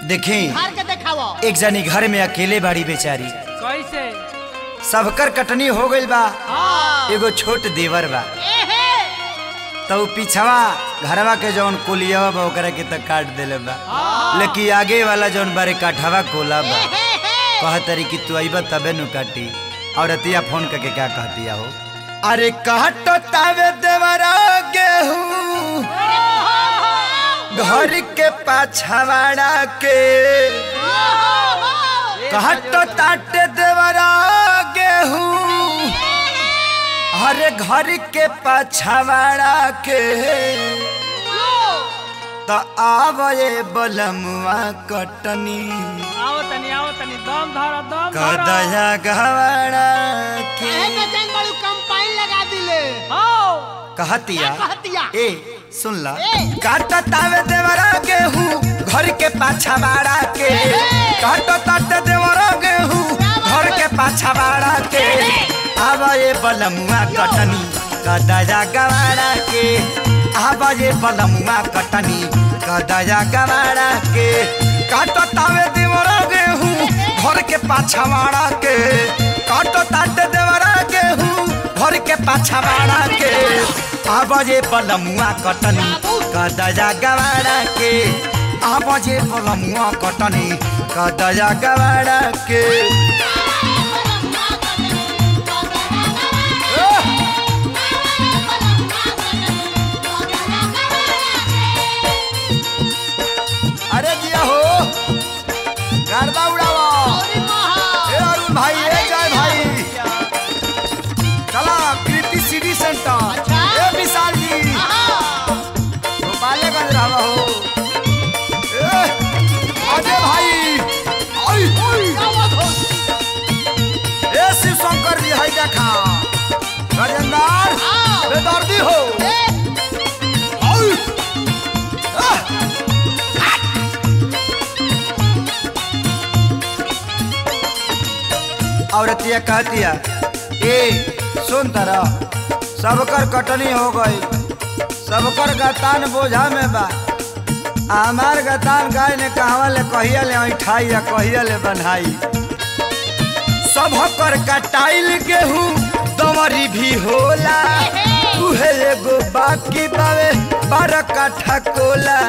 देखें हार के देखावो एक जनी घर में अकेले बाड़ी बेचारी कैसे सबकर कटनी हो गइल बा हाँ एगो छोट देवर बा एहे तो उ पिछवा घरवा के जौन कोलियावा बा ओकरा के त काट देले बा लेकिन आगे वाला जौन बारे काठवा कोला बा कहतरी कि तू अइबा तबे नु काटी और अतिया फोन करके क्या कहतिया हो अरे काटो तावे देवरा गेहूं घर के पाछवाड़ा के काटो ताटे देवरा गेहूं हरे घर के पाछवाड़ा के तो आवए बलमुआ कटनी आओ तनी आओ तनी दम धरो दम धरो कदया गवाड़ा के एहे बेचैन बड़ू कंपाइन लगा दिले आओ कहतिया क्या कहतिया? ए सुन ला ए। काटा तावे देवरा गेहूं घर के पाछवाड़ा के काटा ताटे देवरा गेहूं घर के पाछवाड़ा के आवए बलमुआ कटनी कदया गवाड़ा के आवए बलमुआ कटनी कदया गवाड़ा के काटा तावे देवरा गेहूं घर के पाछवाड़ा के काटा ताटे देवरा गेहूं घर के पाछवाड़ा के आवाजे बलमुआ कटनी कदया गवाड़ा के आवाजे बलमुआ कटनी कदया गवाड़ा के अरे जिया हो गरबा उड़ावा अरे महा ए अरुण भाई ए जय भाई चला कृति सिटी सेंटर अच्छा। ए विशाल जी हाँ गोपालगंज रहवा हो ए अजय भाई आई आई क्या बात हो ए शिव शंकर जी हाय देखा राजेंद्र हाँ। बेदर्दी हो ए आई आह! औरतिया कहतिया ए सुन तरा सबकर कटनी हो गई सबकर गतान बोझा में बा आ हमार गतान गाय ने कहवा ले कहिया ले ऐठाई या कहिया ले बनाई सबकर कटाइल गेहूं दमरी भी होला उहे एगो बाकी बावे बारह काठा कोला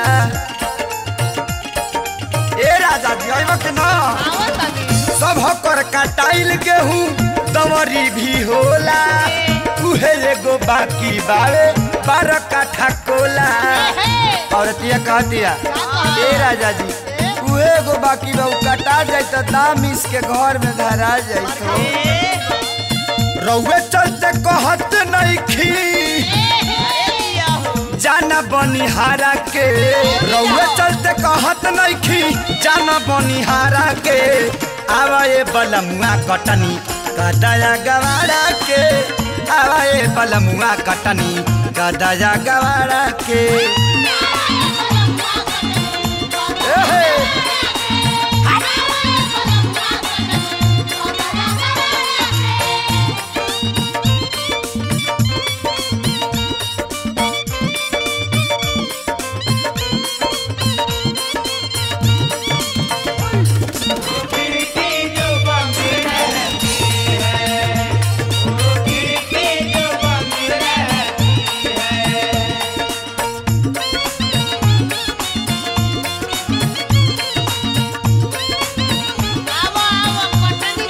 ए राजा जी आइबा के ना आओ तनी सबकर कटाइल गेहूं दमरी भी होला उहे एगो बाकी बावे बारह काठा कोला औरतिया कहतिया ए राजा जी उहे एगो बाकी बा उ कटा जाई त दाम इसके घर में धरा जाई तो रउए चलते कहत नइखी जाना बनिहारा के रउए चलते कहत नइखी जाना बनिहारा के आवाए बलमुआ कटनी कदया गवाड़ा के आवाए बलमुआ कटनी कदया गवाड़ा के एहे, आवो आवो कटनी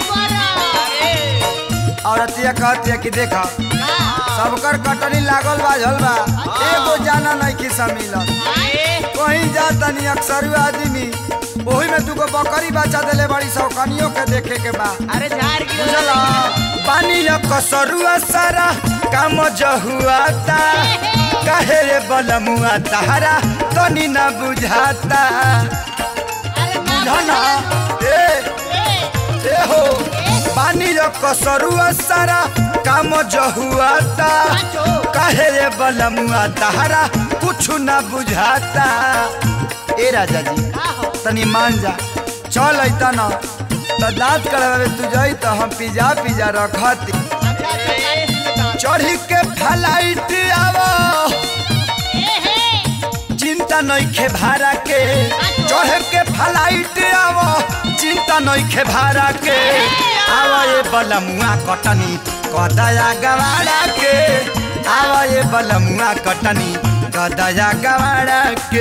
करो औरतिया कहतिया कि देखा सबकर कटनी लागल बा झल बा एगो जाना नहीं कि मिलल कहीं जा तनी अक्सर आदमी ओही में दुगो बकरी बच्चा देले बड़ी सौकनियों के देखे के बा अरे झाड़ बुझला पानी कसरुआ सारा काम जहुआता काहे रे बलमुआ तारा तनी ना बुझाता अरे बुझना ए ए हो पानी कसरुआ सारा काम जहुआता काहे रे बलमुआ तारा कुछ ना बुझाता ए राजा जी तनी मान जा चल अइता न त दांत करवावे तू जाई त हम पिज्जा पिज्जा रखती चढ़ी के फ्लाइट आवो चिंता नइखे भाड़ा के चढ़े के फ्लाइट आवो चिंता नइखे भाड़ा के आवा ये बलमुआ कटनी कदया गवाड़ा के आवा ये बलमुआ कटनी कदया गवाड़ा के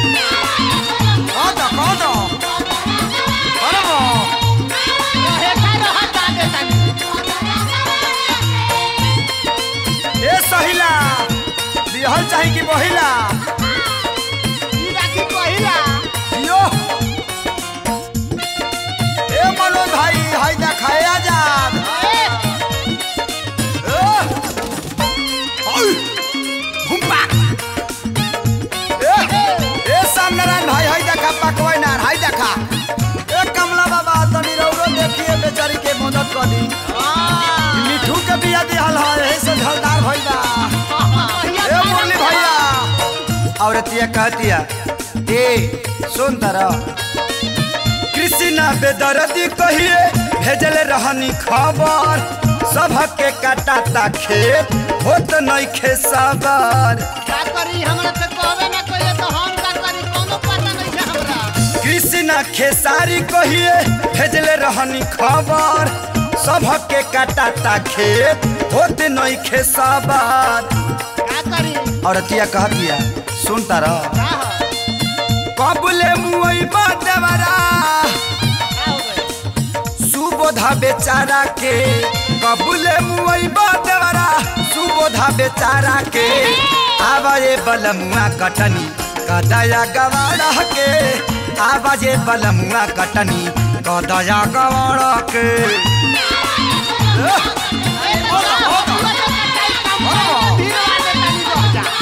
कौन कौन अरे वो रहे का रहत आगे तनी ए सहिला बिहल चाही कि बहिला ई राखी पहिला यो ए मनोज भाई हाय देखाए आजाद ए ए ओय घुमपा ए ए सामनारायण भाई हाय देखा पकवाई ना हाय देखा ए कमला बाबा तनी रौरो देखिए बेचारी के मदद कर दी मिठू के बिया दिहल है एही से झलदार भइल बा ए मुरली भैया औरतिया कहतिया ए सुन तरा कृष्णा बेदर्दी कहिए भेजल रहनी खबर सबके काटाता खेत होत नइखे सबर का करी हमरा से कहबे ना कइले तो हम का करी कोनो पता नहीं है हमरा कृष्णा खेसारी कहिए भेजले रहनी खबर सबके काटाता खेत होत नइखे सबर का करी औरतिया कहतिया सुन तारा का हो कबले मुई देवरा का हो गइल सुबोधा बेचारा के कबूले मुई देवरा सुबोधा बेचारा के आवाजे बलमुआ कटनी कदया गवाड़ा के आवाजे बलमुआ कटनी कदया गवाड़ा के ए तो का हो तू तो कटाई काम कर धीरे वाले तनी रह जा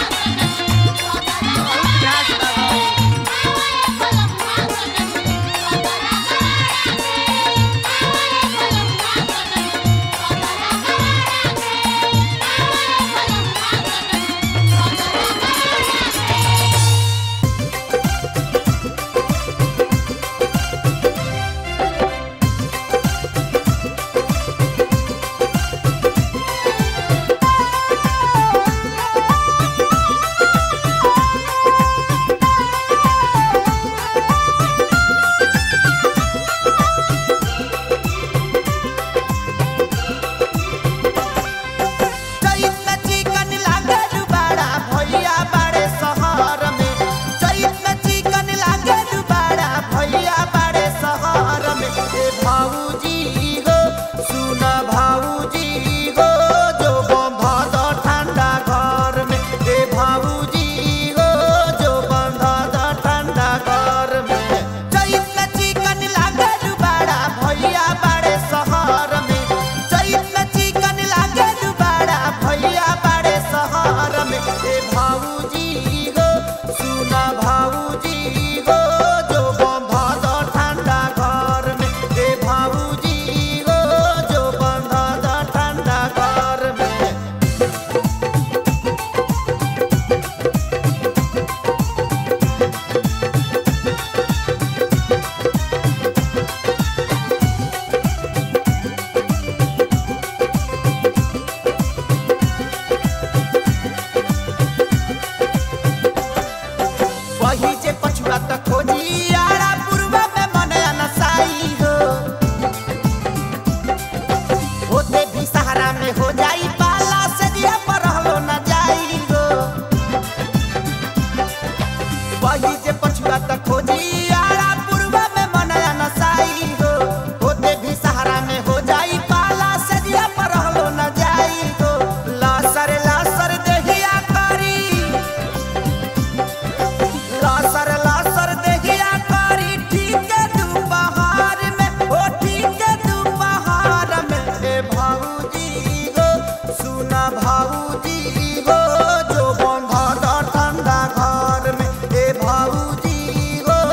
चैत चिकन लागे दुबारा भैया बाड़े शहर में चैत चिकन लागे दुबारा भैया बाड़े शहर में ए भाऊजी हो सुन भाऊजी हो जो बंध ठंडा घर में ए भाऊजी हो जो बंध ठंडा घर में चैत चिकन लागे दुबारा भैया बाड़े शहर में चैत चिकन लागे दुबारा भैया बाड़े शहर में ए भाऊजी हो सुन भाऊजी हो जो बंध ठंडा घर में ए भाऊजी हो जो बंध ठंडा घर में वही जे पछुआ त खोजी आड़ा पूर्वा में मन अनसाई हो होते भी सहारा में हो जाई पाला से दिया पर रहलो न जाई हो वही जे पछुआ त खोजी आड़ा पूर्वा में मन अनसाई हो होते भी सहारा में हो जाई पाला से दिया पर रहलो न जाई हो लासर लासर देहिया करी लासर लासर देहिया करी ठीक है दोपहर में ओ ठीक है दोपहर में ए भाऊजी गो सुना भाऊजी गो जो बंधा दा ठंडा घर में ए भाऊजी गो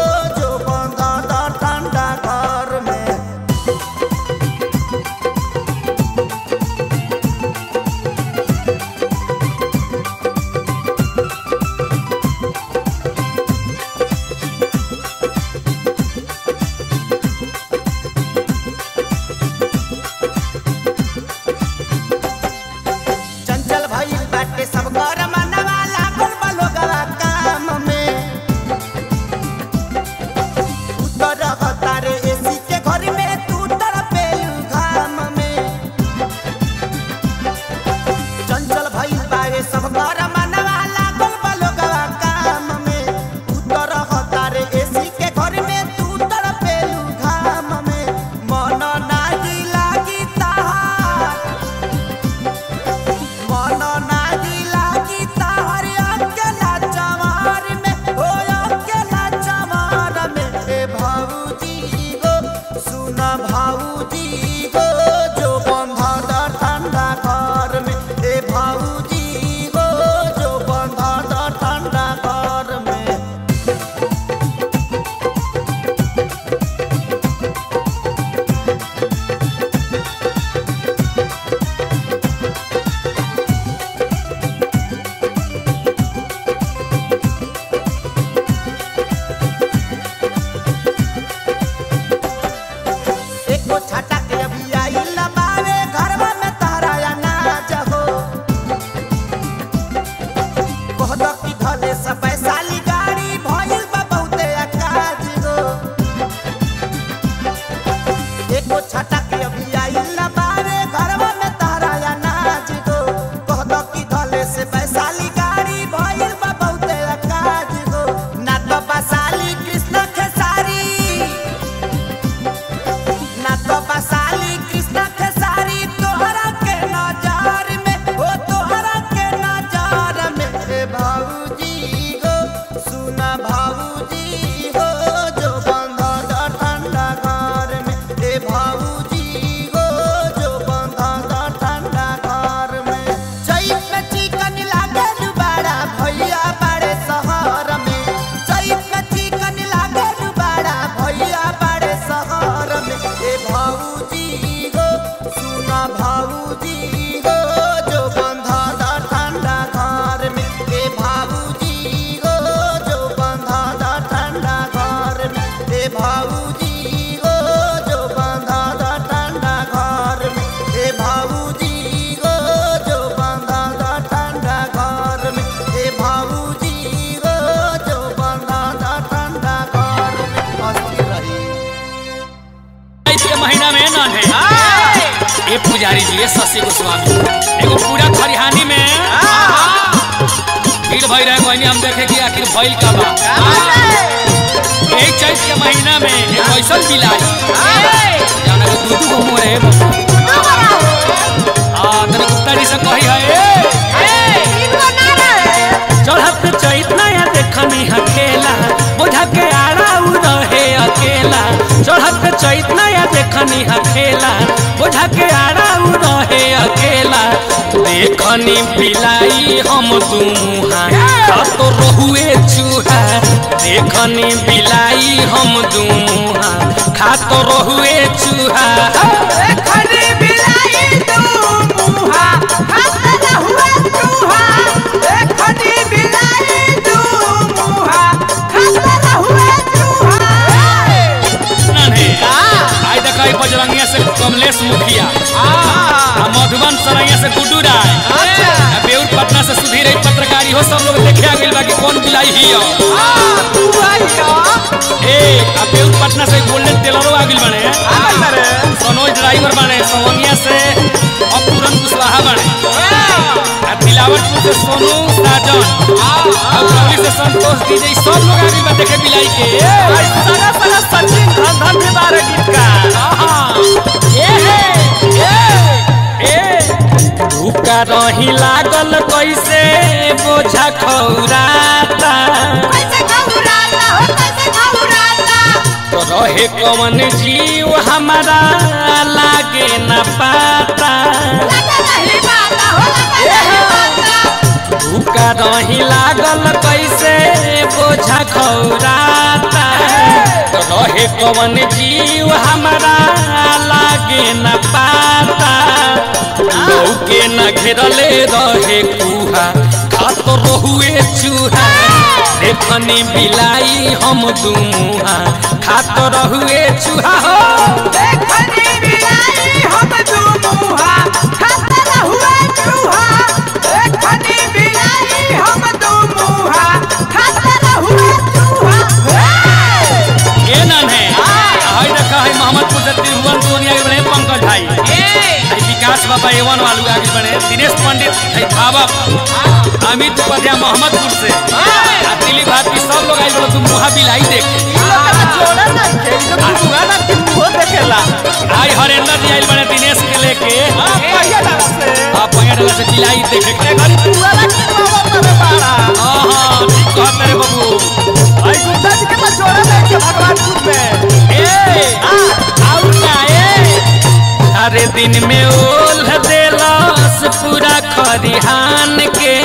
की धले सब पैसाली गाड़ी भइल बा बहुते अकाज गो एको छटा के अभी आइल ना बारे घरवा में तारा अनाज गो कहत की धले से पैसाली गाड़ी भइल बा बहुते अकाज गो ना तो बसाली कृष्ण खेसारी ना तो बसाली कृष्ण खेसारी तोहरा के नजर में ओ तोहरा के नजर में ए भाऊजी हो सुना भाऊजी हो जो बंधा दा ठंडा घर में ए भाऊजी हो जो बंधा दा ठंडा घर में चैत में चिकन लागे दुबारा भैया बड़े शहर में चैत में चिकन लागे दुबारा भैया बड़े शहर में ए भाऊजी हो सुना भाऊजी हो जो बंधा दा ठंडा घर में ए भाऊजी हो जो बंधा दा ठंडा घर में ए भाऊजी हो जो बंधा दा ठंडा घर में ए भाऊजी हो जो बंधा दा ठंडा घर में ए भाऊजी हो जो बंधा दा ठंडा घर में मस्ती रही चैत के महीना में न है ए पुजारी जी ए शशि गोस्वामी एगो पूरा खरिहानी में भीड़ भई रहे कोई हम देखे कि आखिर भइल का बा ए चैत के महीना में एक ऐसन बिलाई जाना के दू दू गो मुंह रहे आ तने गुप्ता जी से कही है चढ़त चैत नया देखनी हकेला बुझा के आड़ा उ रहे अकेला चढ़त चैत नया देखनी हकेला बुझा के आड़ा उ रहे अकेला देखनी बिलाई हम दुमुहा तो रहुए चूहा देखनी बिलाई हम दुमुहा खा तो रहुए चूहा नन्हे आई देखा बजरंगिया से कमलेश मुखिया आ मधुबन सरैया से गुड्डू राय आ बेउर पटना से सुधीर एक पत्रकारी हो सब लोग देखे आ गइल बा कि कौन बिलाई हियो ए आ बेउर पटना से गोल्डन टेलरो आ गइल बने सनोज ड्राइवर बने सवनिया से अपूरन कुशवाहा बने आ तिलावतपुर से सोनू साजन आ उरौली से संतोष डीजे सब लोग आ गइल बा देखे बिलाई के सारा सारा सचिन धन धन भी बारे गीत का भूखा रही लागल कैसे बोझा खौराता तो रहे कवन जीव हमारा लागे न पाता भूखा रही लागल कैसे बोझा खौराता तो रहे कवन जीव हमारा लागे न पाता लौके न घेरले रहे कुहा खात रहुए चूहा देखनी बिलाई हम दुमुहा खात रहुए चूहा हो ए नन है हाय रखा है मोहम्मदपुर से तिरुवन सोनिया के बने पंकज भाई है विकास बाबा एवन वालू आगे बने दिनेश पंडित है धावक अमित उपाध्याय मोहम्मदपुर से आ दिलीप भारती सब लोग आए बोलो तुम मुहा बिलाई देख आई हरेंद्र जी आइल बने दिनेश के लेके आप पहिया डाला से बिलाई देखे के हाँ हाँ ठीक कहत रे बाबू ए आउ ना ए अरे दिन में ओल देलस पूरा खरिहान के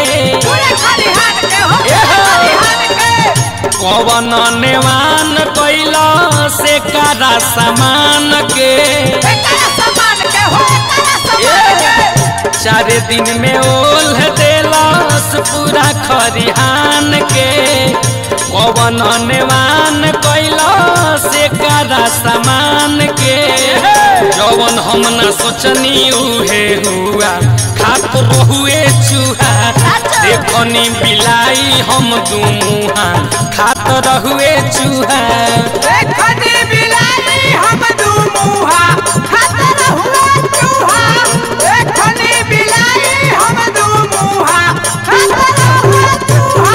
कवन नेवान कैला से कारा सामान के चार दिन में ओल देलस पूरा खरिहान के कवन नेवान कैला से कारा सामान के जवन हम न सोचनी उहे हुआ खात रहुए चूहा देखनी बिलाई हम दू मुहा खात रहुए चूहा देखनी बिलाई हम दू मुहा खातर हुआ चूहा देखनी बिलाई हम दू मुहा खातर हुआ चूहा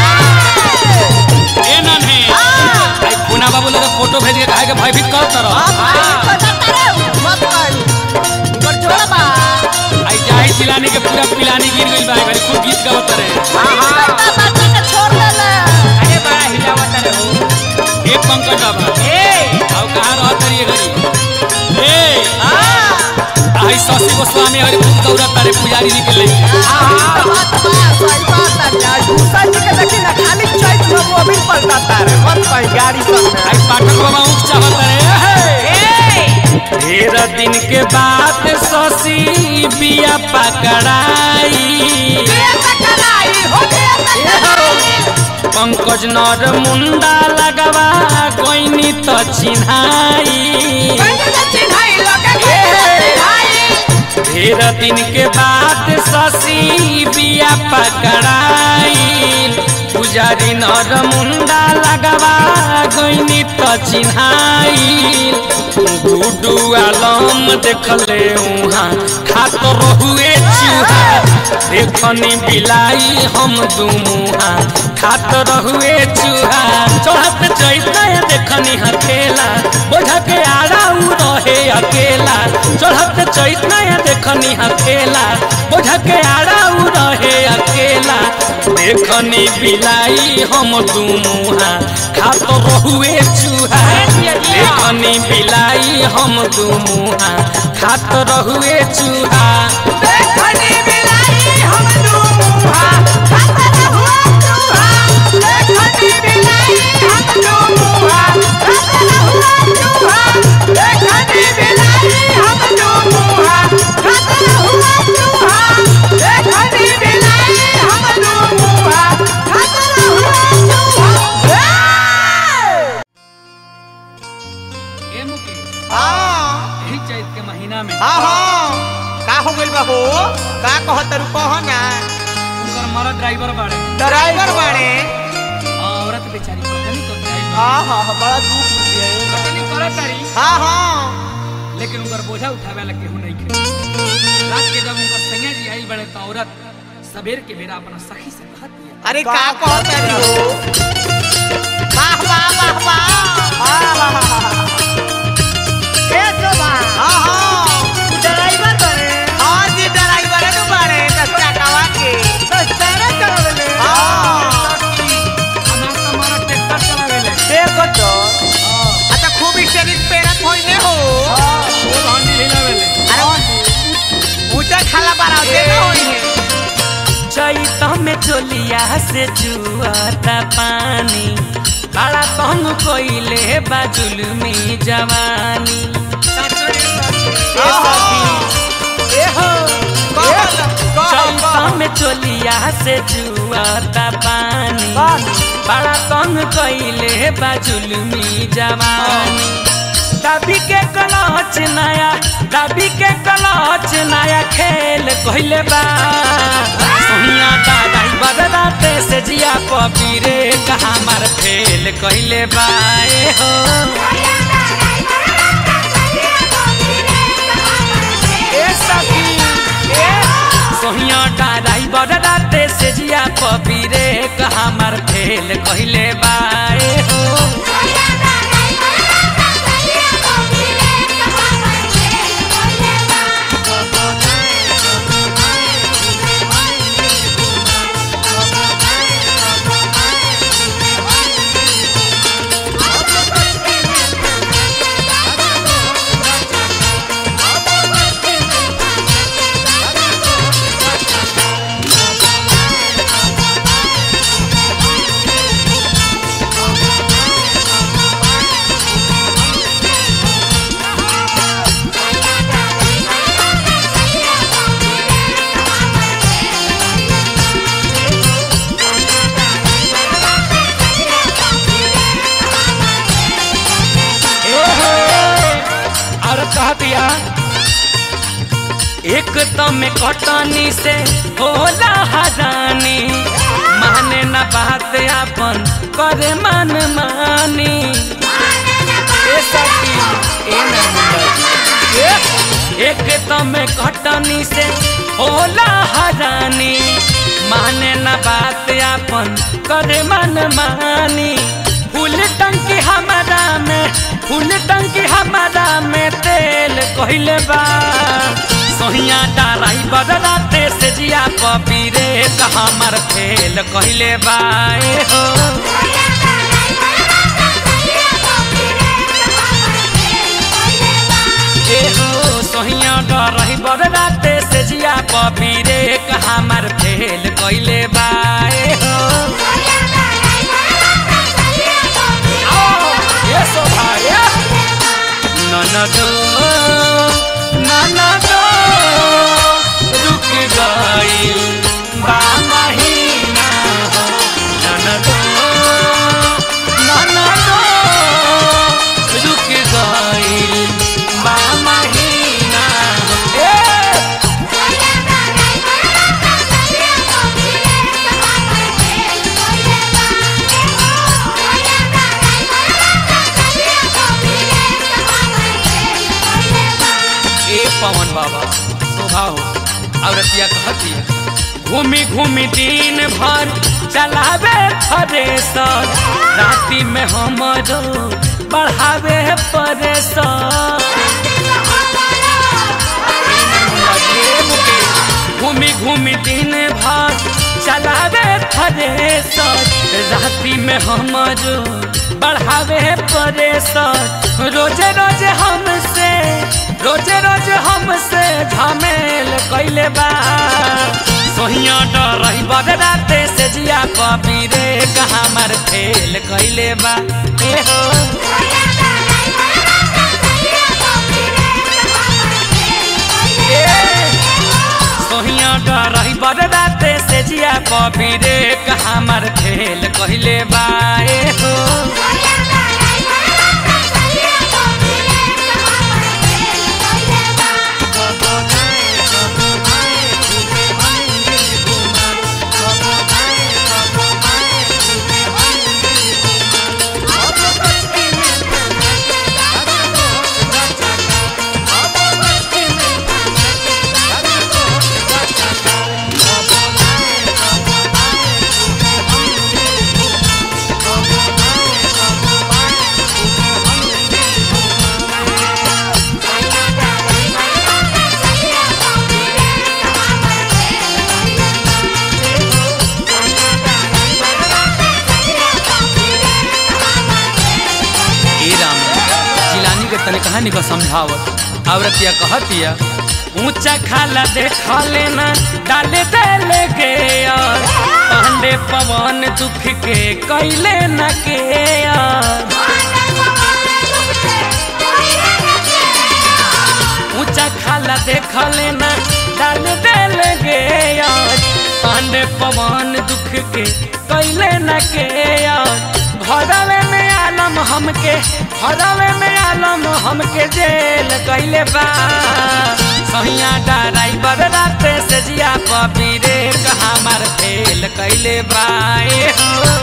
ए नन्हे आई पुना बाबू लगे फोटो भेज के काहे के भयभीत कर तर मत कर कर छोड़ा बा आई जाई चिलानी के पूरा पिलानी गिर गइल बा घरी खूब गीत गावत रे बता बता के छोड़ देला अरे बड़ा हिलावत रे हो ए पंकज बाबा ए आउ कहां रहत रे घरी ए आई शशि गोस्वामी हरी खूब दौड़त रे पुजारी जी के लेके बात बा सही बात है दूसरा जी के देखी ना खाली चैत में मोबिल पलटाता रे मत कहीं गाड़ी सब में आई पाठक बाबा ऊख चाहत रे हे। ए ढेर दिन के बाद शशि बिया पकड़ाई ये तकराई हो गया तकराई पंकज नर मुंडा लगवा कोइनी तो चिन्हाई पंडित चिन्हाई लगे के चिन्हाई ढेर दिन के बाद शशि बिया पकड़ाई पुजारी नर मुंडा लगवा गईनी तो चिन्हाई गुडू आलम देखले उहाँ खात रहुए चूहा देखनी बिलाई हम दू मुहा खात रहुए चूहा चढ़त चैता देखनी हकेला बोझा के आड़ा उ रहे अकेला चढ़त चैता देखनी हकेला बोझा के आड़ा उ रहे अकेला देखनी बिलाई हम दू मुहा खात रहुए चूहा देखनी बिलाई हम दू मुहा खात रहुए चूहा देखनी बिलाई हम दू मुहा खातर हुआ चूहा देखनी बिलाई हम दू मुहा खातर हुआ चूहा देखनी बिलाई हम दू मुहा खातर हुआ चूहा देखनी बिलाई हम दू मुहा खातर हुआ चूहा ए मुकेश हाँ यही चैत के महीना में हाँ हाँ का हो गइल बा हो का कहत रु कह ना उनकर मरद ड्राइवर बाड़े ड्राइवर बाड़े औरत बेचारी पता नहीं कब जाई हाँ हाँ हाँ, बड़ा दुख रुपया है पता नहीं करत तारी हाँ हाँ लेकिन उनकर बोझा उठावे ला केहू नहीं खे रात के जब उनकर संगे जी आई बड़े तो औरत सबेर के बेरा अपना सखी से कहत दिया अरे का कहत रु हो वाह वाह वाह वाह हाँ हाँ हाँ हाँ ए शोभा हाँ हाँ ड्राइवर बने हाँ जी ड्राइवर नु बाड़े दस टकावा के सस्ता करले हाँ हमार तो हमारा ट्रैक्टर चलावेले देखो तो अच्छा खूब स्टेरिंग पेरत होइने हो वो हंडी हिलावेले अरे ऊंचा खाला बारा दे ना होइने चैत में चोलिया से जुआता पानी बड़ा तंग कोइले बाजुल में जवानी ए सखी, ए हो, कहल चैत कहल में चोलिया से जुआता पानी बड़ा तंग कोइले बाजुल में जवानी दबी के कलच नया दबी के कलच नया खेल कहले बा सोनिया दादा बदलाते से जिया पपीरे कहा मार फेल कहले बा ए हो ए सखी ए सोनिया दादा बदलाते से जिया पपीरे कहा मार फेल कहले बा ए हो एक तम कटनी से होला हरानी माने न बात अपन करे मन मानी ए सखी ए ना मुंडा ए एक तम कटनी से होला हरानी माने न बात अपन करे मन मानी फूल टंकी हमारा में फूल टंकी हमारा में तेल कहले बा सोहिया डाराई बदलाते से जिया पपीरे हमार फेल कहले बा ए हो ए हो सोहिया डराई बदलाते से जिया पपीरे हमार फेल कहले बा ए हो ये शोभा ये ननदो ननदो रुक गई बा महीना हो ननदो ननदो रुक गई बा महीना हो ए ए पवन बाबा शोभा हो औरतिया कहती घूमी घूमी दिन भर चलावे थरेसर राति में हमरो बढ़ावे परेसर घूमी घूमी दिन भर चलावे थरेसर राति में हमरो बढ़ावे परेसर रोजे रोजे हमसे रोजे रोजे हमसे झमेल कैले बा सोहिया डरही बदराते से जिया कबी रे कहाँ मार फेल कैले बा ए हो सोहिया डरही बदराते से जिया कबी रे कहाँ मार फेल कैले बा ए हो ए राम जिलानी के तने कहानी को समझावत औरतिया कहतिया ऊंचा खाला देख लेना डाले देले के यार पांडे पवन दुख के कैले न के यार ऊंचा खाला देख लेना डाल देले गे यार पांडे पवन दुख के कैले न के यार घरवे में आलम हमके घरवे में आलम हमके जेल कैले बा सहिया डराई बदराते से जिया पपी रे कहाँ मार फेल कैले बा ए हो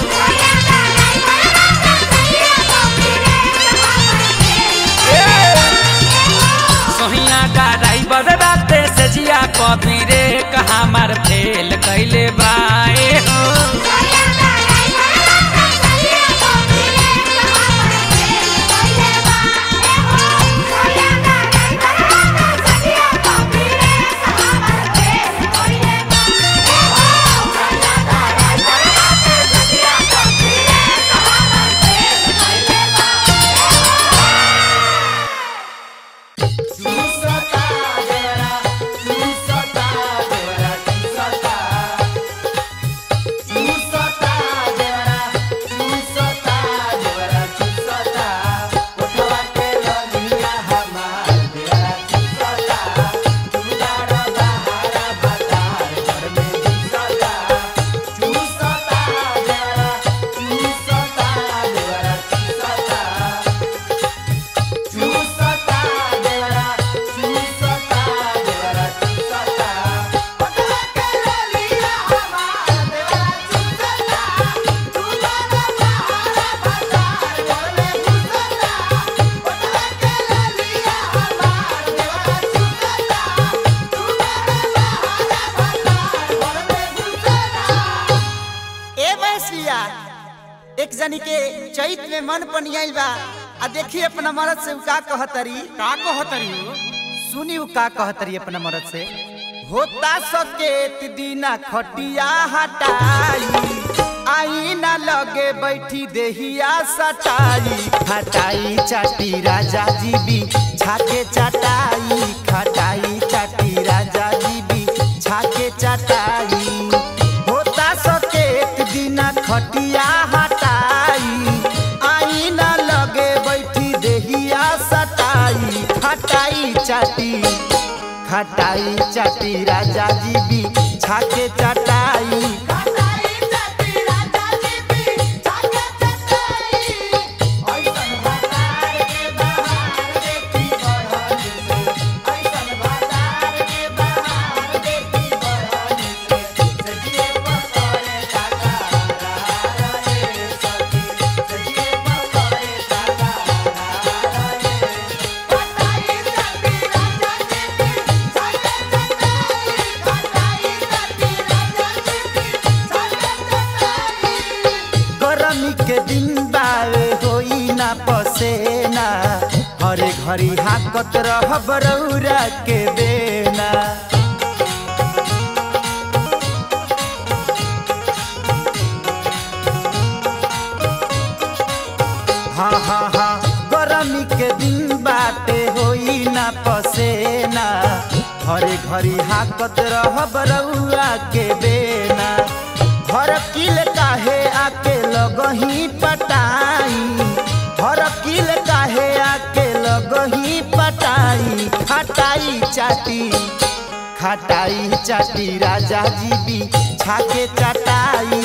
सोहिया डराई बदराते से जिया पपी रे कहाँ मार फेल कैले बा ए हो एक जनी के चैत में मन पनियाइल बा आ देखी अपना मरद से उ का कहतरी का कहतरी हो सुनी उ का कहतरी अपना मरद से होता सकेत दीना खटिया हटाई आई ना लगे बैठी देहिया सटाई खटाई चाटी राजा जी भी छाके चटाई खटाई चाटी राजा जी भी छाके चटाई होता सकेत दीना खटिया हटाई आई ना लगे बैठी देहिया सटाई खटाई चाटी खटाई चाटी राजा जी भी छाके चटाई गरमी के दिन बावे होई ना पसेना हरे घड़ी हाकत रह बरौरा के बेना हाँ हाँ हाँ गरमी के दिन बाटे होई ना पसेना हरे घड़ी हाकत रह बरौआ के बेना हर किल काहे आके लगही पटाई हर किल काहे आके लगही पटाई खटाई चाटी खटाई चाटी राजा जी भी छाके चटाई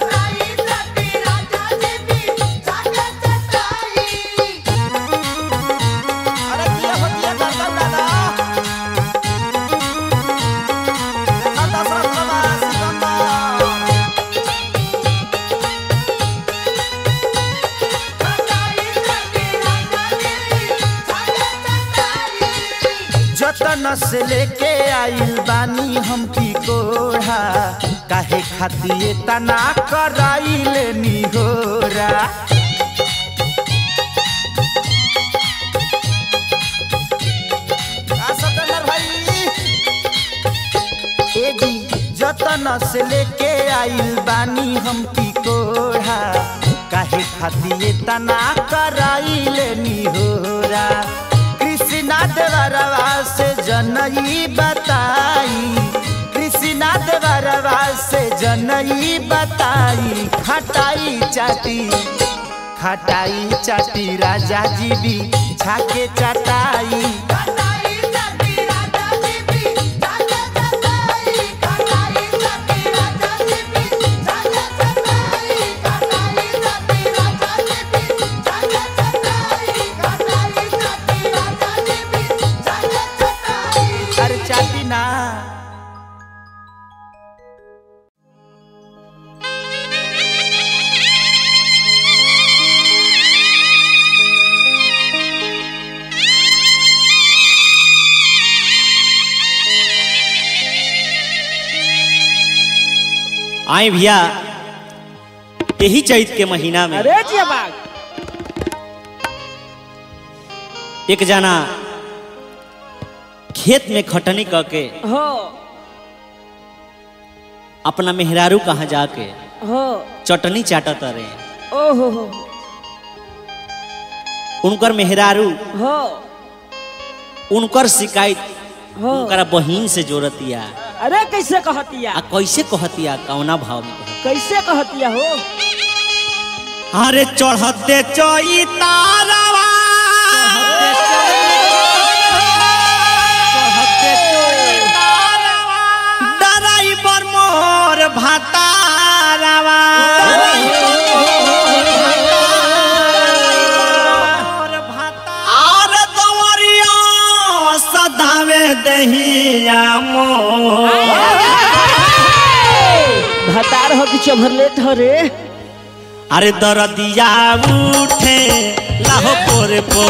अरे किया हो किया दादा दादा दादा साहब सिकंदर जतन से लेके आइल बानी हम की कोढ़ा काहे खातिर तना कराइल निहोरा का सतनर भाई ए जी जतन से लेके आइल बानी हम की कोढ़ा काहे खातिर तना कराइल निहोरा कृष्णा देवरवा से जनई बताई कृष्णा देवरवा से जनई बताई खटाई चाटी खटाई चाटी राजा जी भी छाके चटाई अरे चाटी ना आए भैया यही चैत के महीना में अरे जिया बाग एक जना खेत में खटनी करके हो अपना मेहरारू कहाँ जाके हो चटनी चाटत रहे ओहो हो उनकर मेहरारू हो उनकर शिकायत हो उनकरा बहिन से जोड़तिया अरे कैसे कहतिया आ कैसे कहतिया कौना भाव में कहतिया? कैसे कहतिया हो अरे चढ़ते चैतारवा डराइबर मोर भातारवा और दवरिया सदावे दहिया मोर भतार हो कि चभरलेट हो रे अरे दरदिया उठे लाहो पोरे पो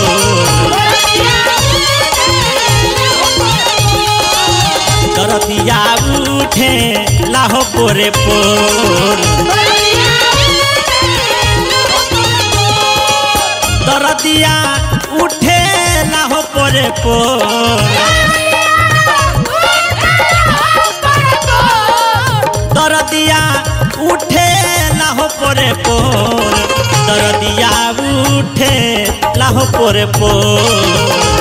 दरदिया उठे लाहो पोरे पोर पोरे पोर दरदिया उठे लाहो पोरे पोर दरदिया उठे लाहो पोरे पोर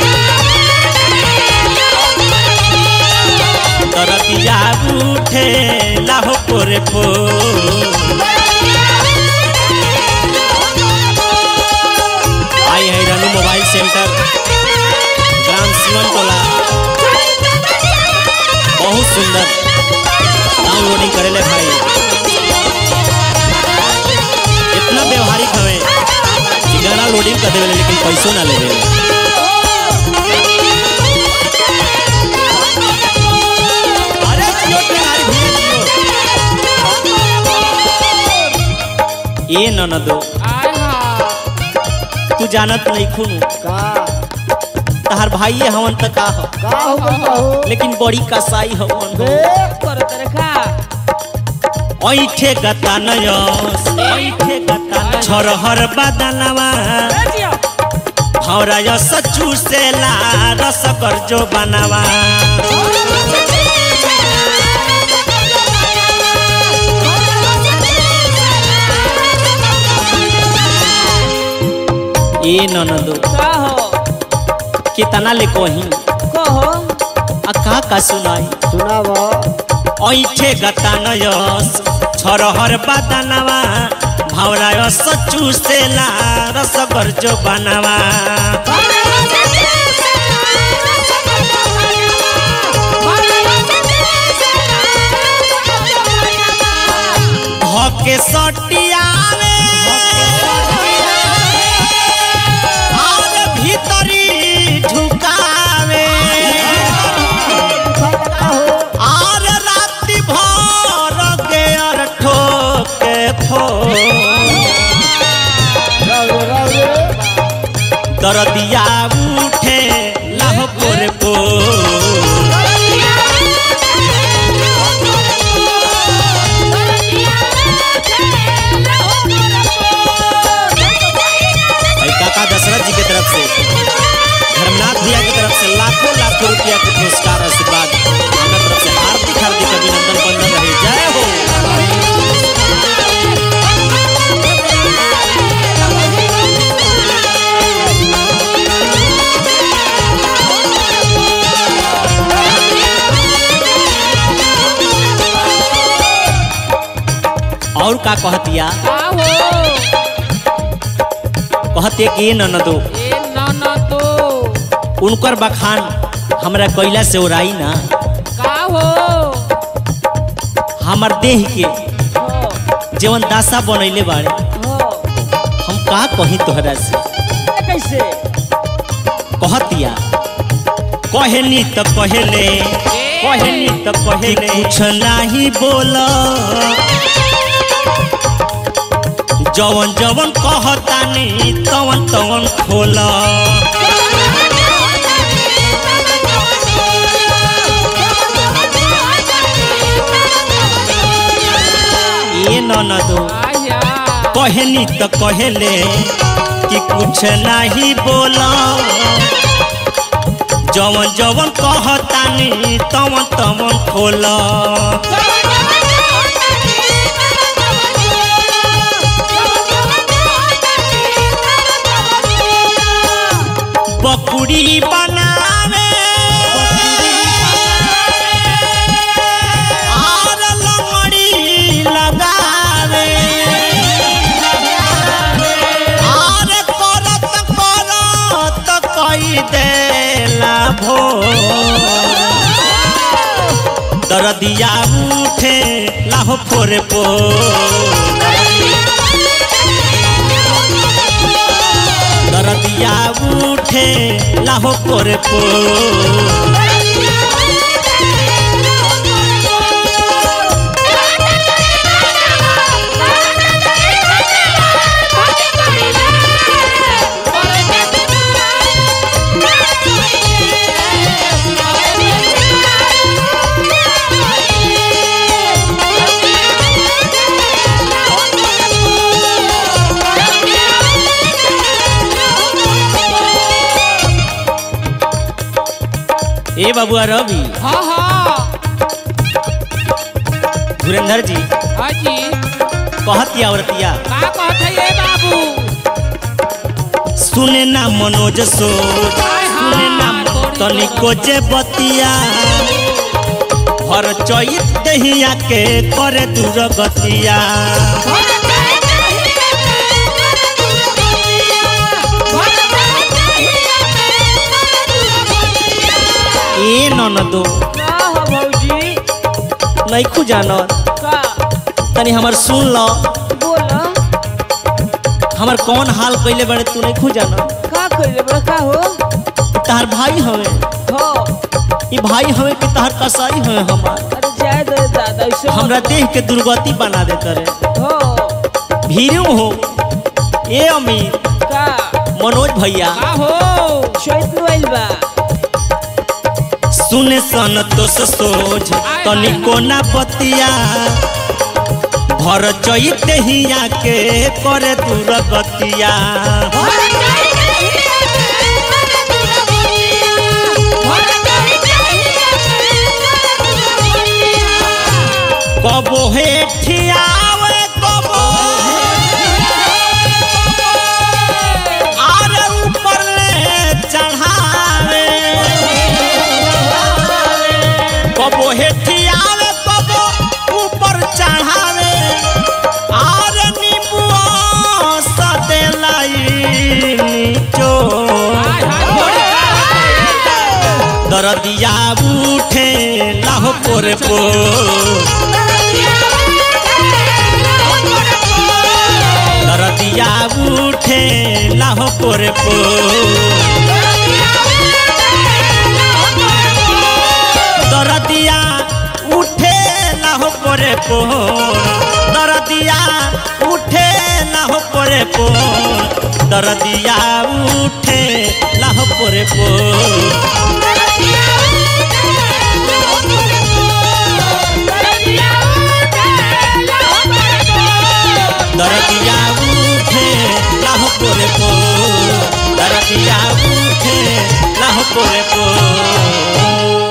दरदिया उठे लाहो पोरे पोर आई है रनु मोबाइल सेंटर ग्राम सिवन टोला बहुत सुंदर डाउनलोडिंग करेले भाई इतना व्यवहारिक हवे कि गाना लोडिंग कर देवे लेकिन पैसों ना लेवे अरे जियो टेंगारी भैया जियो ए ननदो तू जानत नहीं खून का तहार भाई हवन त का ह का हो गइल हो लेकिन बड़ी कसाई हवन हो ऐठे गता नयस ऐठे गता नयस छरहर बदनवा हौरा यस चूसेला रस जो बनवा ए ननदो कितना ले कोही आ का का सुनाई सुनाव ऐठे गता नयस छरहर बदनवा भावरा यस चूसेला रस जो बनवा धके सटियावे और भीतरी ढुकावे और राति भर गेर ठोके ठो दरदिया उठे लाहो पोरे पो भाई काका दशरथ जी के तरफ से धर्मनाथ भैया की तरफ से लाखों लाखों रुपया के पुरस्कार आशीर्वाद हमारे तरफ से हार्दिक हार्दिक अभिनंदन बंदन रहे जय हो और का कहतिया कहते कि ये ननदो उनकर बखान हमरा कैला से ओराई ना हमर देह के जीवन दासा बनैले बाड़े हम का कही तोहरा से कैसे कहतिया कहनी त कहले कहनी त कहले कुछ नाही बोल जवन जवन कहतानी तवन तवन खोल ये ननदो कहनी त कहले कि कुछ नाही बोला जवन जवन कहतानी तवन तवन खोल बकुड़ी बनावे और लंगड़ी लगावे और करत करत कई देला भोर दरदिया उठे लाहो फोरे पो दरदिया उठे लाहो फोरे पो ए बबुआ रवि हाँ हाँ धुरेंद्र जी हाँ जी कहती औरतिया का कहत है ये बाबू सुने ना मनोज सोच सुने ना तनिको जे बतिया हर चैत दहिया के करे दूर गतिया ए ननदो का हो भौजी नैखू जानत का तनी हमर सुन ल बोला हमर कौन हाल कइले बड़े तू नैखू जानत का कइले बड़ा का हो तार भाई हवे हो ई भाई हवे कि तार कसाई हवे हमार अरे जाए दे दादा ऐसे मत- हमरा देह के दुर्गति बना देता रे हो भीरू हो ए अमीर का मनोज भैया का हो चैत आइल बा सुने सन तो सोच तनिको ना बतिया भर चैत हिया के करे दूर गतिया कबो हे ठियावे कबो आरे ऊपर ले चढ़ावे कबो हे ठियावे कबो ऊपर चढ़ावे आरे नींबुआ सदे लाई नीचो दरदिया उठे लाहो पोरे पो दरदिया उठे लाहो पोरे पो दरदिया उठे लाहो पोरे पो दरदिया उठे लाहो पोरे पो दरदिया उठे लाहो पोरे पो दरदिया उठे लाह पोरे पो दरदिया उठे लाह पोरे पो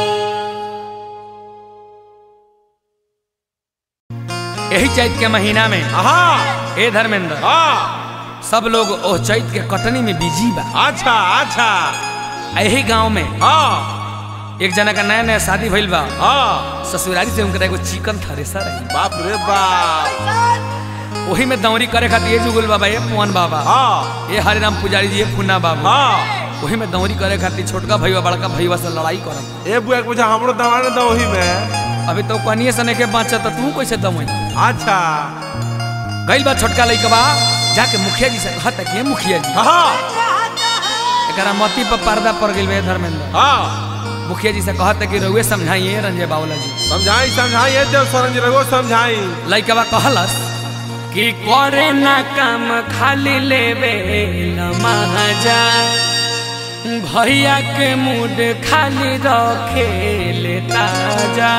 यही चैत के महीना में हाँ ए धर्मेंद्र हाँ सब लोग ओ चैत के कटनी में बिजी बा अच्छा अच्छा यही गांव में हाँ एक जना का नया नया शादी भइल बा हाँ ससुरारी से उनका एगो चिकन थ्रेसर रही बाप रे बाप वही में दौरी करे खातिर ये जुगुल बाबा ये पुअन बाबा हाँ ये हरिराम पुजारी जी ये फुन्ना बाबा हाँ वही में दौरी करे खातिर छोटका भैया बड़का भैया से लड़ाई करत ए बुआ के पूछा हमरो दवा ने दो वही में अभी तो कनिए सने के बाँचा तो तू कैसे दमई अच्छा गइल बा छोटका लइकबा जाके मुखिया जी से कहता कि "हे मुखिया जी हाँ एकरा मती पर पर्दा पड़ गइल बे धर्मेंद्र हाँ मुखिया जी से कहता कि रउए समझाइए रंजय बावला जी समझाई समझाई ये देव सरंज रघु समझाई लइकबा कहलस कि करे ना काम खाली लेवे महाजा भैया के मूड खाली रखे ले ताजा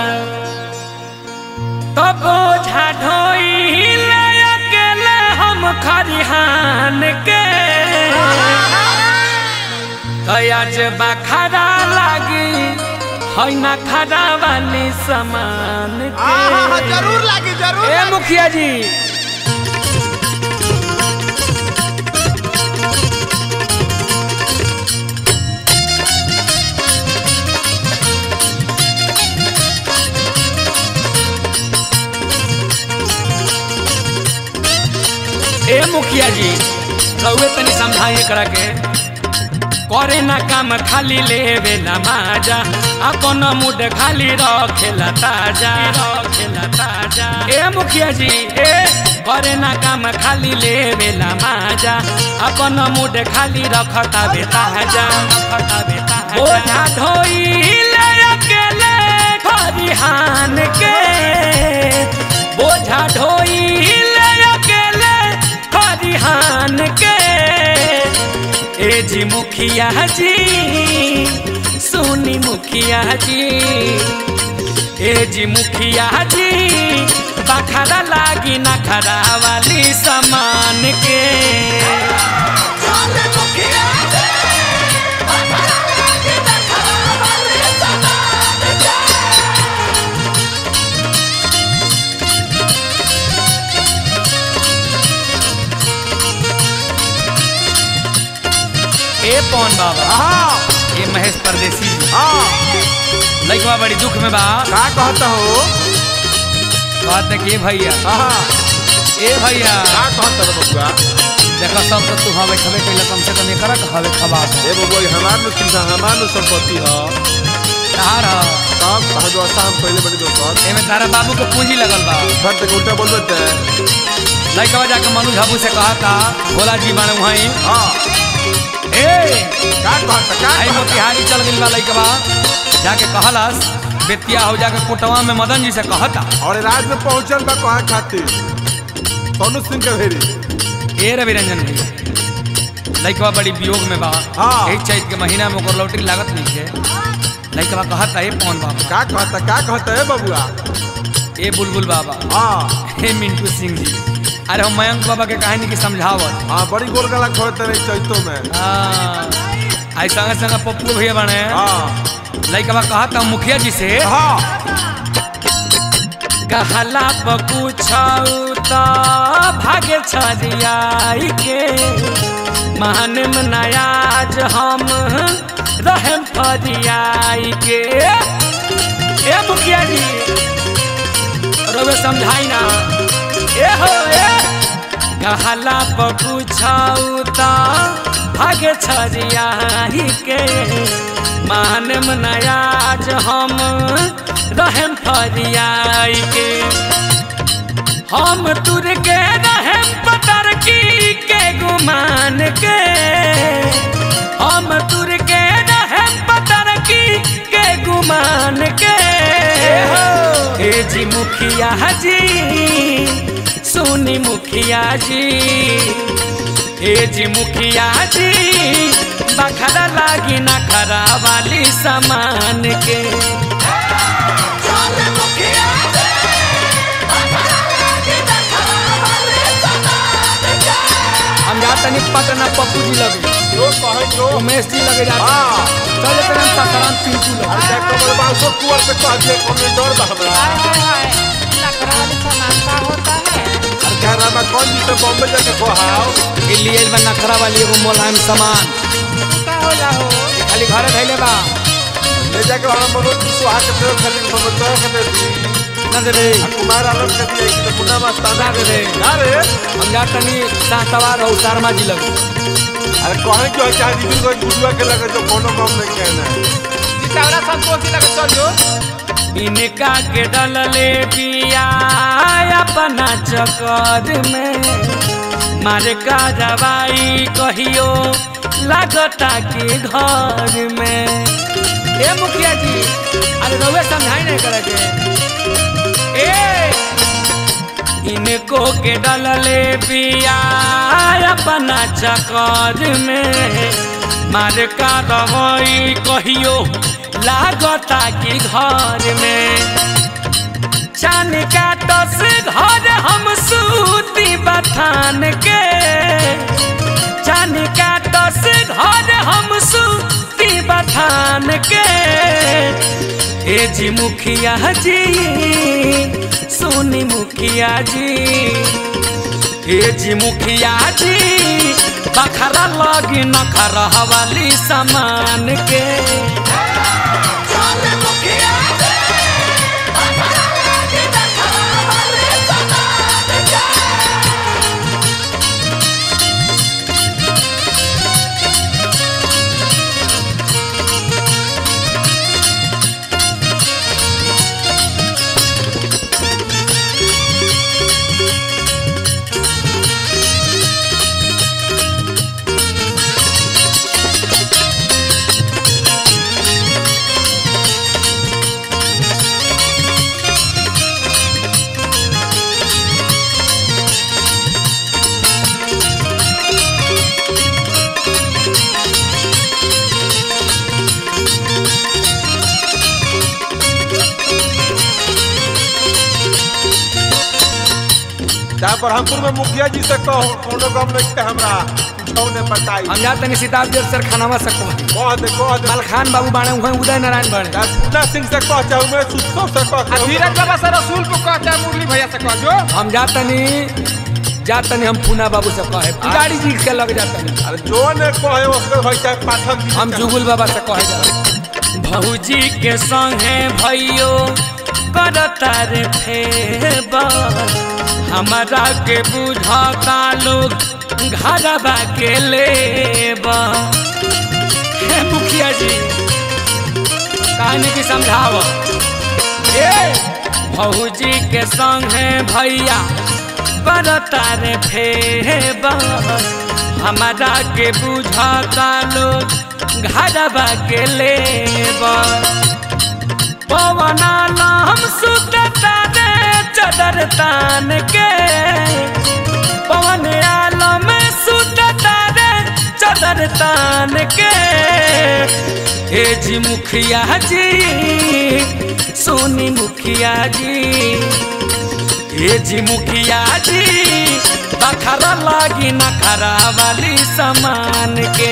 तो बोझा ढोई ले अकेले हम खरिहान के आज बखरा लागी है ना खरा वाली समान के जरूर लागी जरूर ए मुखिया जी ए मुखिया जी रउए तनी समझाइए करा के करे ना काम खाली लेवे ना माजा अपन मुड खाली रखेला ताजा रखेला ताजा ए मुखिया जी ए करे ना काम खाली लेवे ना माजा अपन मुड खाली रखता बे ताजा रखता बे ताजा ओझा ढोई ले अकेले खरिहान के बोझा ढोई ले अकेले खरिहान के ए जी मुखिया जी सुनी मुखिया जी ए जी मुखिया जी बखरा लागी नखरा वाली समान के ए पवन बाबा हाँ ये महेश परदेसी जी हाँ लइकवा बड़ी दुख में बा का कहता हो कहते कि ए भैया हाँ ए भैया का कहता रे बबुआ देखो सब तो तू हवे खबे कैला कम से कम एकरा के हवे खबा ए बबुआ ये हमार नु चिंता हमार नु संपत्ति ह तार ह तब कहा जो हम पहले बड़ी दोस्त एमे तारा बाबू के पूंजी लगल बा घर तक उल्टा बोल देते लइकवा जाके मनु झाबू से कहा था भोला जी बाणे वहीं हाँ ए का कहता का आई कहता मोतिहारी चल गइल बा लइकवा जाके कहलस बेतिया हो जाके कोटवा में मदन जी से कहता और रात में पहुंचल बा कहाँ खातिर सोनू सिंह के भेरी ए रवि रंजन भैया लइकवा बड़ी वियोग में बा हाँ। यही चैत के महीना में ओकर लौटरी लागत नहीं है लइकवा कहता ए पवन बाबा का कहता का कहता है बबुआ ए बुलबुल बाबा हाँ हे मिंटू सिंह जी अरे हम मयंक बाबा के कहानी की समझावत हाँ बड़ी गोल गला खोलते रहे चैतों में हाँ, आई संगे संगे पप्पू भैया बने हाँ लइकवा कहता मुखिया जी से हाँ कहला पूछऊ तो भागे छरियाई के मान नयाज हम रहम फरियाई के ए मुखिया जी रवे समझाई ना ए हो ए कहला पूछऊ तो भागे छरियाई के मान नयाज हम रहम फरियाई के हम तुर के रहम पतर की के गुमान के हम तुर के रहम पतर की के गुमान के हे जी मुखिया जी सुनी मुखिया जी हे जी मुखिया जी बखरा लागी ना खरा वाली सामान के हम जा तनी पटना पप्पू जी लगे जो कहे जो उमेश जी लगे जाते हाँ चले तेरे सासाराम पिंटू लगे अच्छा कमल बासो कुंवर पे कह दिए कौन डर बा हमरा अरे क्या रामा कौन जी तो बॉम्बे जाके खोहाओ ये लिए बा नखरा वाली एगो मोलायम सामान खाली घरे धैले बा ले जाके वहाँ मनोज जी सुहा के प्रयोग खाली मनोज के दे दी ना दे रे आ कुमार आलम के दिया कि तो पुन्ना मस्ताना ना दे रे ना रे हम जा तनी सातवार और शर्मा जी लगे अरे कहे जो है चाहे दीदी को गुरुआ के लगे जो कोनो काम नहीं कहना है इनका के डलले पिया अपना चकर में मारे का दवाई कहियो लागता के घर में ए मुखिया जी अरे रउए समझाई नहीं करे के ए इनको के डलले पिया अपना चकर में मार का दवाई कहियो लागता कि घर में चान का टस घर हम सूती बथान के चान का टस घर हम सूती बथान के ए जी मुखिया जी सोनी मुखिया जी ए जी मुखिया जी बखरा लगी नखरा वाली सामान के चाहे ब्रह्मपुर में मुखिया जी से कहो कोनो काम नहीं के हमरा छौने बताई हम जाते नहीं सिताब देव सर खानावा सकते कह दे कह दे मलखान बाबू बाणे हुए उदय नारायण बाणे पूना सिंह से कह चाहे मैं सुस्तो से कह चाहे धीरज बाबा से रसूलपुर कह चाहे मुरली भैया से कह जो हम जाते नहीं जा तनी हम पूना बाबू से कहे गाड़ी जी के लग जाता नहीं अरे जो ने कहे उसके भाई चाहे पाठक जी हम जुगुल बाबा से कहे जा भौजी के संगे भैयो करता रे फेबर हमारा के बुझता लोग घरबा के लेबा हे मुखिया जी कहानी की समझाव ए भौजी के संगे भैया करता रे फेबर हमारा के बुझता लोग घरबा के लेबा पवना नाम सुतता रे चदर तान के पवन आलम सुतता रे चदर तान के हे जी मुखिया जी सोनी मुखिया जी हे जी मुखिया जी बखरा लागी नखरा वाली समान के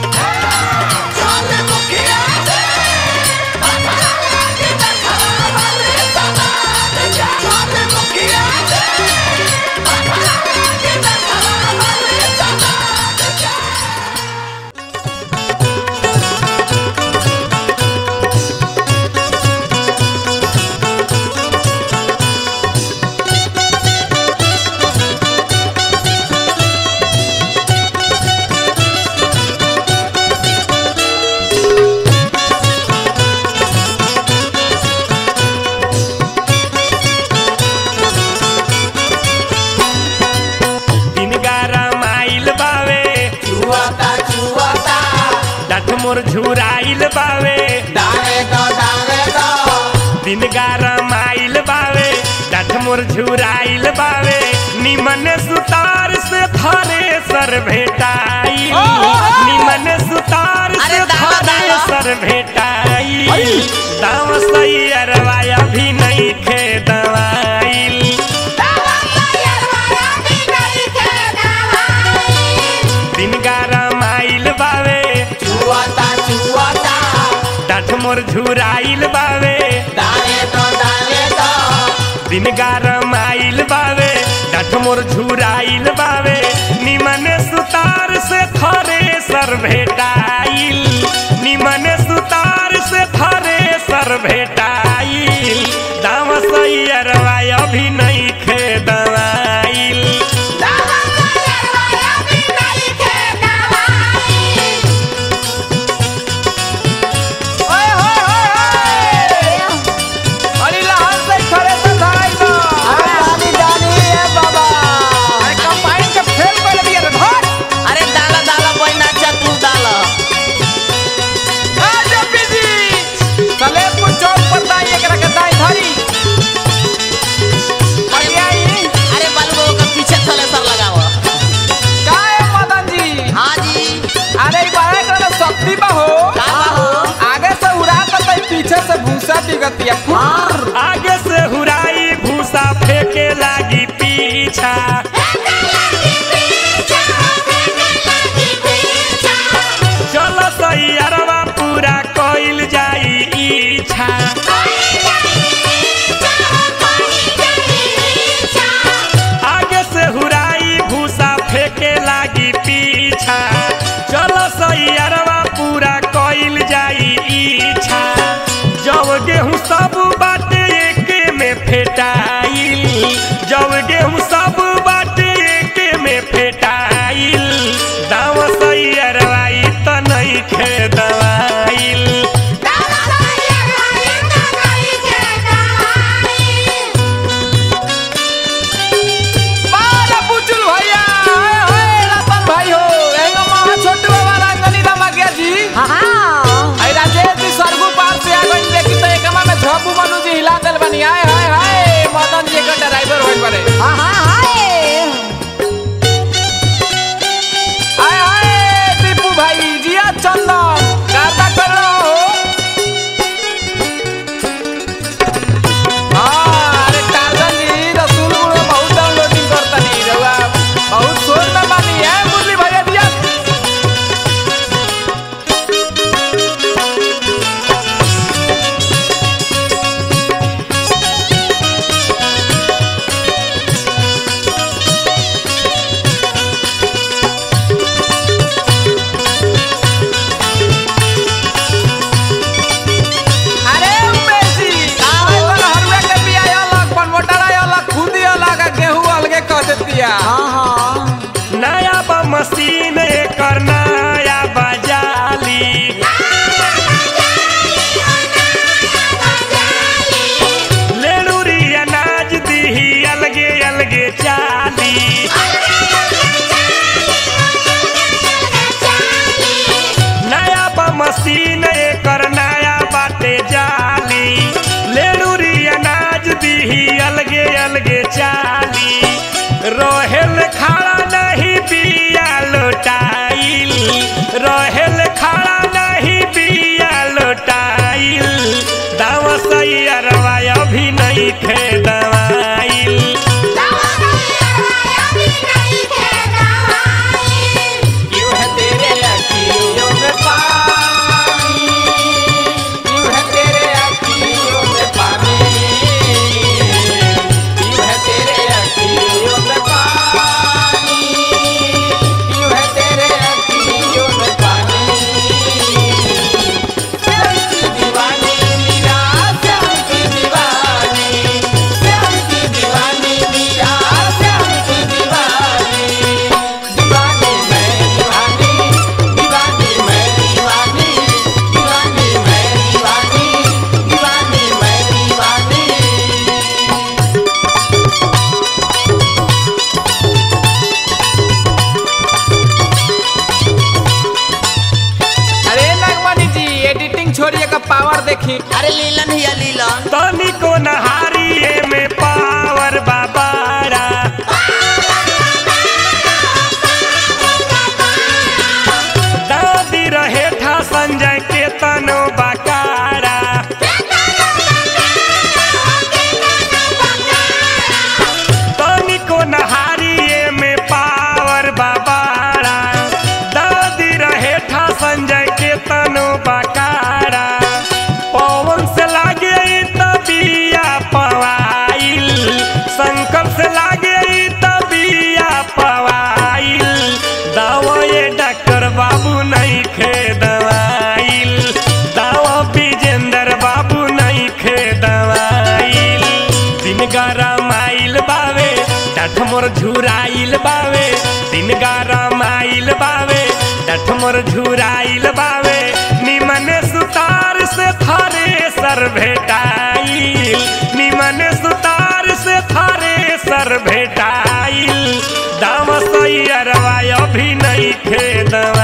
दिन गारा माइल बावे चुआता चुआता डठ मोर झुराइल बावे डाले दो डाले दो दिन गारा माइल बावे डठ मोर झुराइल बावे निमन सुतार से थरे सर भेटाई निमन सुतार से अरे दावा, थरे दावा। सर भेटाई दाव सही अरवाया भी नहीं खे दवाइल दिन गारा माइल बावे चुआता चुआता डठ मोर झुराइल बावे डाले दो डाले दो दिन गारम आइल बावे डठ मोर झुराइल बावे निमन सुतार से थरे सर भेटाइल निमन सुतार से थरे सर भेटाइल दाम सही अरवा अभी नहीं खे दवाइल ओए होए होए अरे लहर से खड़े से धराई दो अरे जानी जानी ए बाबा अरे कंबाइन के फेल कर दिया रे धर अरे डाला डाला कोई ना तू डाला आ जपी जी सलेमपुर चौक पर दाई एकरा के दाई धरी अरे अरे बालू का पीछे थले सर लगाओ का है मदन जी हाँ जी अरे ई बारे एकरा में शक्ति बा हो का बा हो? आगे से उड़ा के तई पीछे से भूसा बिगतिया फुर आगे से हुराई भूसा फेंके लागी पीछा चल सही अरवा पूरा कइल जाई इच्छा आगे से हुराई भूसा फेंके लागी पीछा चलो सैयरवा पूरा कइल जाई इच्छा जब गेहूं सब बाटे एके में फेटाइल जब गेहूं सब बाटे एके में फेटाइल दाव सैयरवा ई त नहीं खे दवाइल बाला बुचुल भैया हाय हाय रतन भाई हो एगो महा छोटू बाबा रंगनी रमा गया जी आई राजेश जी सरगु पार से आ गई देखी तो एकमा में झब्बू मनु जी हिला देल बनी हाय हाय हाय मदन जी का ड्राइवर होइल बड़े हाय हाय दीपू भाई जिया चंदन मशीन एकर नया बजाली लेडूरी अनाज दीही अलगे अलगे चाली नया बा मशीन एकर नया बाटे जाली लेडूरी अनाज दीही अलगे अलगे चाली रोहेल खड़ा नहीं बिया लोटाइल रोहेल खड़ा नहीं बिया लोटाइल दाव सही अरवा अभी नहीं खे दवाइल क्यों है तेरे अखियों में पानी क्यों है तेरे अखियों में पानी क्यों है तेरे अखियों में पानी क्यों है तेरे अखियों में पानी श्याम की दीवानी मीरा श्याम की दीवानी श्याम की दीवानी मीरा श्याम की दीवानी दीवानी मैं दीवानी दीवानी मैं दीवानी दीवानी मैं दीवानी दीवानी मैं दीवानी अरे नागमणि जी एडिटिंग छोड़िए का पावर देखी अरे लीलन हिया लीलन तनिको नहारिए में पावर बाबारा दादी रहे था संजय के तनो बकारा तनिको नहारिए में पावर बाबारा दादी रहे था संजय के तनो बकारा पवन से लागे ई तबिया पवाइल संकल्प से लागे ई तबिया पवाइल दवाए डॉक्टर बाबू नहीं खे दवाइल दवा विजेंद्र बाबू नहीं खे दवाइल दिन गरमाइल बावे डठ मोर झुराइल बावे दिन गरमाइल बावे डठ मोर झुराइल बावे निमन सुतार से थारे सर भेटाइल निमन सुतार से थारे सर भेटाइल दाम सही अरवा अभी नहीं खे दवा